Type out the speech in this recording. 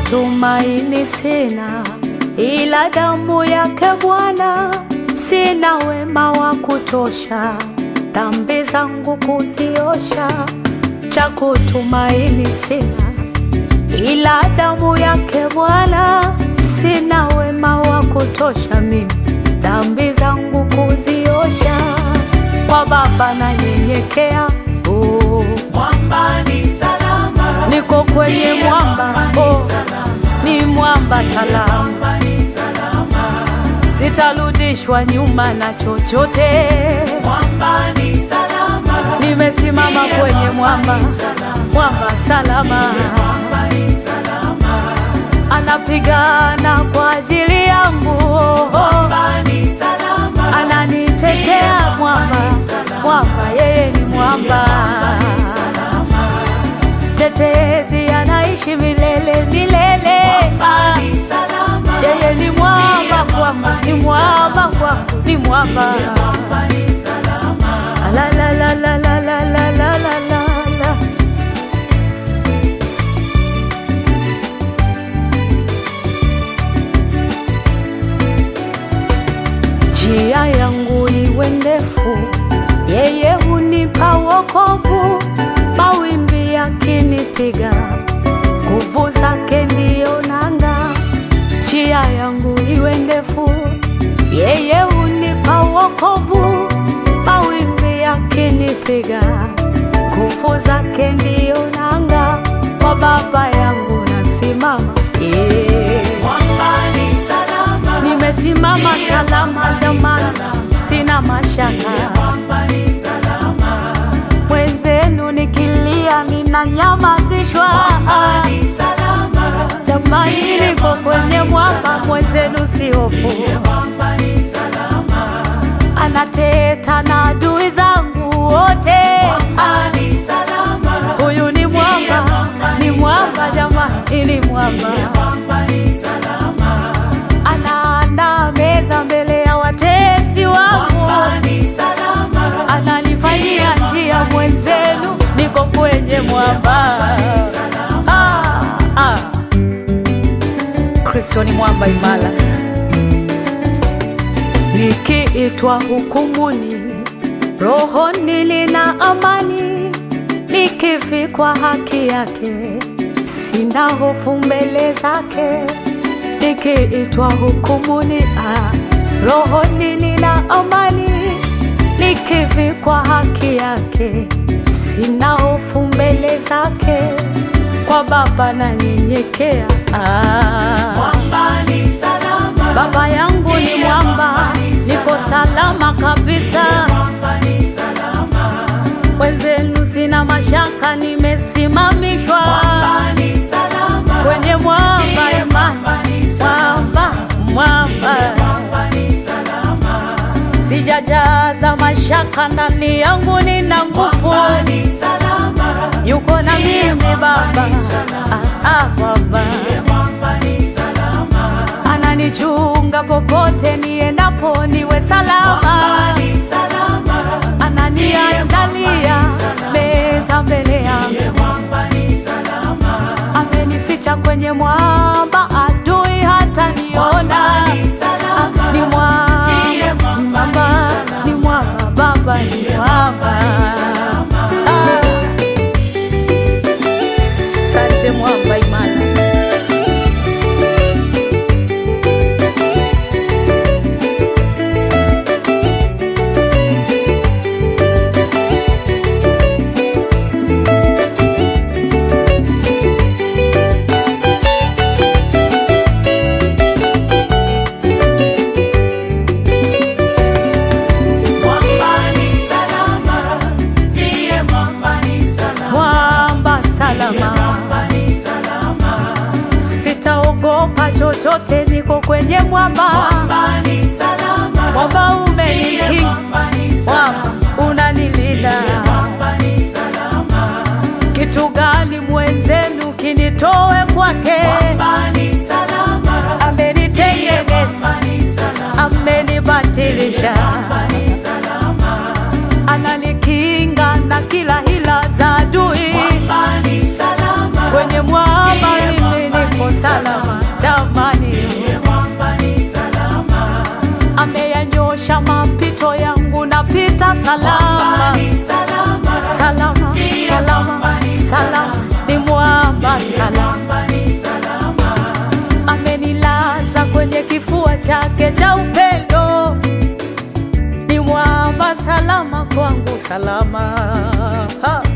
tumaini sina, ila damu yake Bwana. Sina wema wa kutosha, dhambi zangu kuziosha. Cha kutumaini sina, ila damu yake Bwana. Sina wema wa kutosha mimi, dhambi zangu kuziosha. Kwa Baba nanyenyekea, oh. Mwamba ni salama, Niko kwenye Ndiye mwamba, mwamba ni oh. salama, Ni mwamba salama, mwamba ni salama, sitarudishwa nyuma na chochote. mwamba ni salama, Nimesimama Ndiye kwenye mwamba mwamba, ni salama, mwamba salama, mwamba ni salama, anapigana kwa ajili yangu, mwamba ni salama, ananitetea mwamba, mwamba yeye ni mwamba, mwamba ni salama, tetezi anaishi milele milele. mwamba ni salama, Yeye ni mwamba kwangu, ni mwamba kwangu, ni mwamba. mwamba ni salama. La la la la la la la la la la la. Njia yangu iwe ndefu, yeye hunipa wokovu. Mawimbi yakinipiga, nguvu zake ndiyo nanga. Njia yangu iwe ndefu, yeye hunipa wokovu. Mawimbi yakinipiga, nguvu zake ndiyo nanga. Kwa Baba yangu nasimama, yeah. Mwamba ni salama, Nimesimama Ndiye salama mwamba ni jamani, salama. sina mashaka. mwamba ni salama, Mwenzenu nikilia ninanyamazishwa. mwamba ni salama, Jamani, Ndiye niko mwamba kwenye ni mwamba, salama. mwenzenu si hofu. mwamba ni salama, Anateta na adui zangu wote. mwamba ni salama, Huyu ni mwamba, Ndiye mwamba ni ni mwamba salama. jamani, ni mwamba. mwamba ni salama, Anaandaa meza mbele ya watesi wangu. mwamba ni salama, ananifanyia njia mwenzenu, niko kwenye mwamba. Ah, ah. Kristo ni mwamba imara. Nikiitwa hukumuni, rohoni nina amani. Nikivikwa haki yake, sina hofu mbele zake. Nikiitwa hukumuni, ah, rohoni nina amani. Nikivikwa haki yake, sina hofu mbele zake. Kwa Baba nanyenyekea, ah. mwamba ni salama, Baba yangu ni Ndiye mwamba, mwamba ni niko salama kabisa. mwamba ni salama, Wenzenu sina mashaka, nimesimamishwa mwamba ni salama, kwenye mwamba Ndiye imani, mwamba ni salama. mwamba mwamba, mwamba ni salama, sijajaza mashaka ndani yangu, nina nguvu, mwamba ni salama, yuko na Ndiye mimi mwamba Baba, ni salama. ah, ah, Baba mwamba ni salama, ananichunga popote niendapo, niwe mwamba salama, ni salama, ananiandalia meza mbele yangu mwamba ni salama, amenificha kwenye mwamba, adui hata niona. mwamba ni salama, Ni Ndiye mwamba, mwamba ni mwamba, salama. ni mwamba, Baba ni mwamba. salama. Ah. Asante mwamba imara. Mwamba ni salama, Ndiye mwamba ni salama, Mwamba salama, mwamba ni salama, sitaogopa chochote, niko kwenye mwamba. mwamba ni salama, Mwamba Ndiye umenikinga, mwamba ni mwamba salama, unanilinda. mwamba ni salama, Kitu gani mwenzenu kinitoe kwake? mwamba ni salama, Amenitengeneza, mwamba ni salama, amenibatilisha, mwamba ni salama, ananikinga na kila hila za adui. mwamba ni salama, Kwenye mwamba Ndiye mimi mwamba niko ni salama. chake cha upendo ni mwamba salama kwangu salama ha.